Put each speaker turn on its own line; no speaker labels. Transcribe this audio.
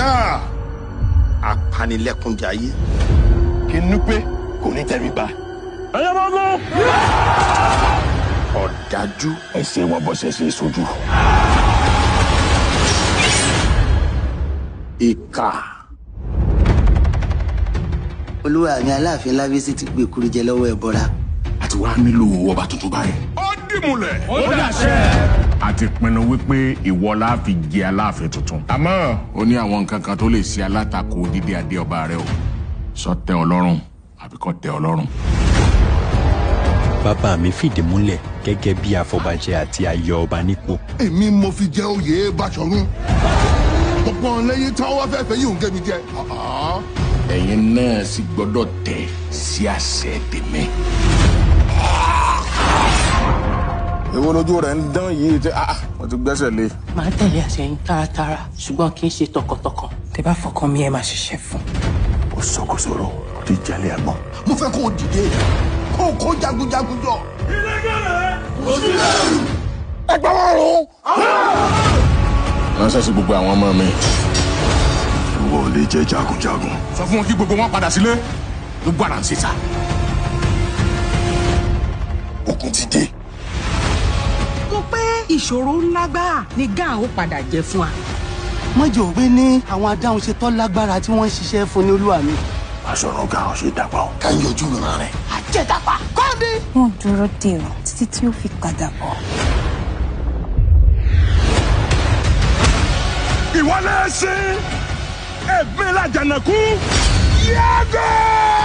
já apanilẹ́kúnjayé.
kí n pé kò ní tẹríba.
ẹyẹ máa gún.
ọ̀dájú.
ẹsẹ̀ wọn bọ́ sẹ́sẹ̀ sójú.
ìkà.
olúwa mi aláàfin lábísí ti gbé kúrú jẹ lọ́wọ́ ẹ̀ bọ́ra.
àti wàá nílò ọba tuntun báyìí.
ó dìmúlẹ̀.
ó dàṣẹ.
a ti pinnu wípé ìwọ la fi jẹ aláàfin tuntun. àmọ́ ó ní àwọn nǹkan kan tó lè ṣe alátakò dídé adé ọba rẹ o sọ tẹ́ ọ lọ́rùn àbí kò tẹ́ ọ lọ́rùn.
bàbá mi fìdí múlẹ̀ gẹ́gẹ́ bí afọbajẹ àti ayọ̀ ọba nípò.
èmi mo fi jẹ oyè Báṣọ̀run gbogbo ọ̀lẹ́yìn tí wọ́n wá fẹ́ fẹ́ yìí ń gé mi jẹ.
ẹ̀yin náà sì gbọ́dọ̀ tẹ̀ sí àṣẹ tèmi.
èwo lójú rẹ̀ ń dán yìí tí wọ́n ti gbẹ́sẹ̀ lé.
máa tẹ̀lé àṣẹyìn tààràtààrà ṣùgbọ́n kì í ṣe tọkàntọkàn tẹ bá fọkàn mi ẹ máa ṣiṣẹ́ fún.
ó sọkòsọrọ ó ti jalè àgbọn.
mo fẹ́ kó o dìde kó o kó jagunjagun jọ.
ẹgbẹ́ wọn rún.
ránṣẹ́ sí gbogbo àwọn ọmọ mi.
ìwọ ò lè jẹ́ jagunjagun.
sọ fún wọn kí gbogbo wọn padà sílé gbogbo àrà ń ṣe sá.
ogun ti dé.
mo pé ìṣòro ńlá gbáà ni gáà ó padà jẹ fún wa.
mọ́jọ́ òwe ní àwọn adáhùn ṣe tọ́ lágbára tí wọ́n ń ṣiṣẹ́ fún ní olúwa mi.
Báṣọ̀run Gáà ṣe dàgbà o.
ká yọjú ìran rẹ̀.
àjẹdàpá kọ́ndé.
wọ́n dúró dè ọ́ títí tí ó fi padà bọ̀.
ìwọlé ẹsìn ẹgbẹ́ làjànàkú yàgò.